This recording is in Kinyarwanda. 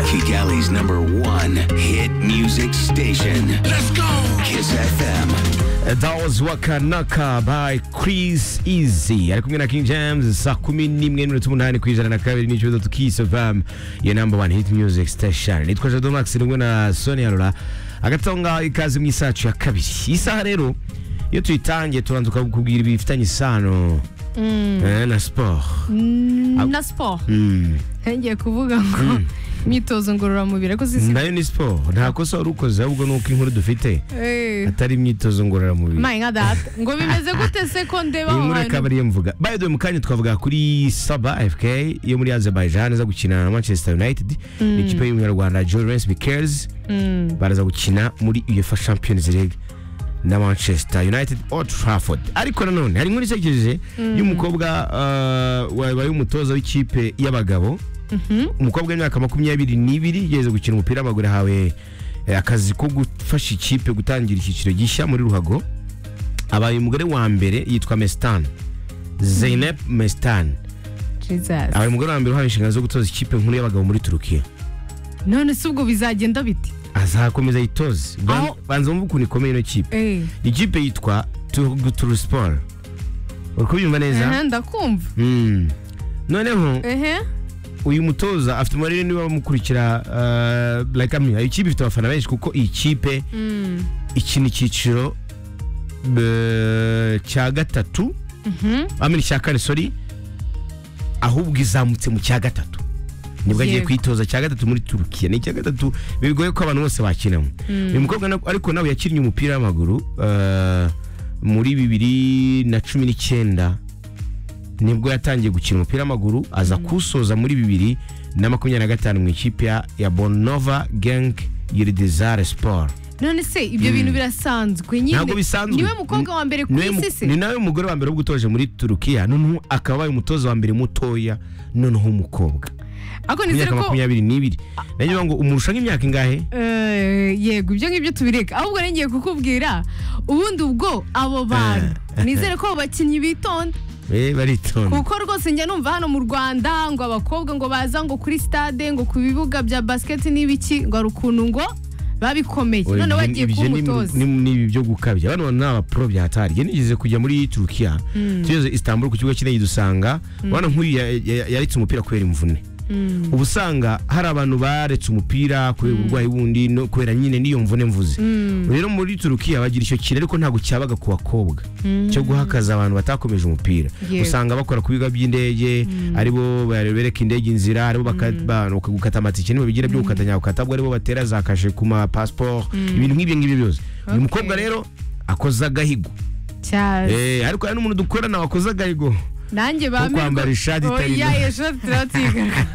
Philly's number one hit music station. Let's go! Kiss FM. That was Waka Naka by Chris Easy ari kumwe na King James saa kumi n'imwe n'iminota umunani ku ijana na kabiri n'ikibazo tukise vam your number one hit music station nitwa Jado Max ndimwe na Sonia Rora hagati aho ngaho ikaze mu isaha yacu ya kabiri iyi saha rero iyo tuyitangiye tubanza ukakubwira ibifitanye isano eh, na siporo na siporo ngiye kuvuga ngo imyitozo ngororamubiri ariko si si nayo ni siporo nta kosa wari ukoze ahubwo ni uko inkuru dufite Eh, atari imyitozo ngororamubiri my god that. ngo bimeze gute se ko ndeba iyi aho nkuru akaba hantu ariyo mvuga by the way mu kanya twavuga kuri saba fk yo muri azerbaijan iza gukina na manchester united n'ikipe y'umunyarwanda Lawrence bikers baraza gukina muri uefa champions league na manchester united Old trafford ariko nanone hari inkuru isekeje y'umukobwa uh, wabaye umutoza w'ikipe y'abagabo umukobwa w'imyaka makumyabiri n'ibiri yageze gukina umupira w'amaguru ahawe eh, akazi ko gufasha ikipe gutangira icyiciro gishya muri ruhago abaye umugore wa mbere yitwa Mestan Zeynep Mestan Jesus. abaye umugore wa mbere uhawe inshingano zo gutoza ikipe nkuru y'abagabo muri Turukiya none se ubwo bizagenda biti azakomeza yitoze Ban- Aho- banza wumve ukuntu ikomeye ino kipe Eh, ikipe yitwa Turu Sport uri kubyumva ehe, neza ndakumva Mm. noneho ehe uyu mutoza afite umubare niba bamukurikira uh, like amwe iyi kipe ifite abafana benshi kuko iyi kipe Mm, ikina icyiciro eh, cya gatatu mhm. amini cya kane sorry ahubwo izamutse mu cya gatatu nibwo agiye Yego. kwitoza cya gatatu muri turukiya ni icya gatatu bigoye ko abantu bose bakinamo uyu mukobwa na- ariko nawe yakinnye umupira w'amaguru eh, muri bibiri na cumi n'icyenda nibwo yatangiye gukina umupira w'amaguru aza kuwusoza muri bibiri na makumyabiri na gatanu mu ikipe ya- ya bonova genk yiridizare siporo none se ibyo bintu birasanzwe nyine ntabwo bisanzwe niwe mukobwa wa mbere ku Niwe mu- isi se ni nawe mugore wa mbere ubwo utoje muri turukiya noneho akaba abaye umutoza wa mbere mutoya noneho umukobwa ariko nizere imyaka ko makumyabiri n'ibiri nanjye ngo umurusha nk'imyaka ingahe Eh, yego ibyo ngibyo tubireka ahubwo rero ngiye kukubwira ubundi ubwo abo bantu Eh. nizere ko abo bakinnyi bitonda Eh, baritonda kuko rwose njya numva hano mu rwanda ngo abakobwa ngo baza ngo kuri stade ngo ku bibuga bya basket n'ibiki ngo hari ukuntu ngo babikomeye Oya, none ibyo- bagiye ibyo kuba ni- umutoza ni ni ibi byo gukabya bano bantu ni abapro bya hatari njye nigeze kujya muri turukiya tugeze istanbul ku kibuga cy'indege dusanga bana nk'uyu ya- ya- yaretse umupira kubera imvune uba usanga hari abantu baretse umupira kubera uburwayi bundi no kubera nyine n'iyo mvune mvuze rero muri turukiya bagira icyo kintu ariko ntabwo cyabaga ku bakobwa cyo guhakaza abantu batakomeje umupira Yego. usanga bakora ku bibuga by'indege aribo bereka indege inzira aribo baka- ba- bakagukata amatike nibo bigira byo gukata nyakukata bwo aribo batera za kashe ku ma passport ibintu nk'ibyo ngibyo byose uyu Okay. mukobwa rero akoze agahigo cyane Eh, ariko hari n'umuntu dukorana wakoze agahigo nanjye kwambara ishati itari oya nto. iyo shati turaba tuyigaragara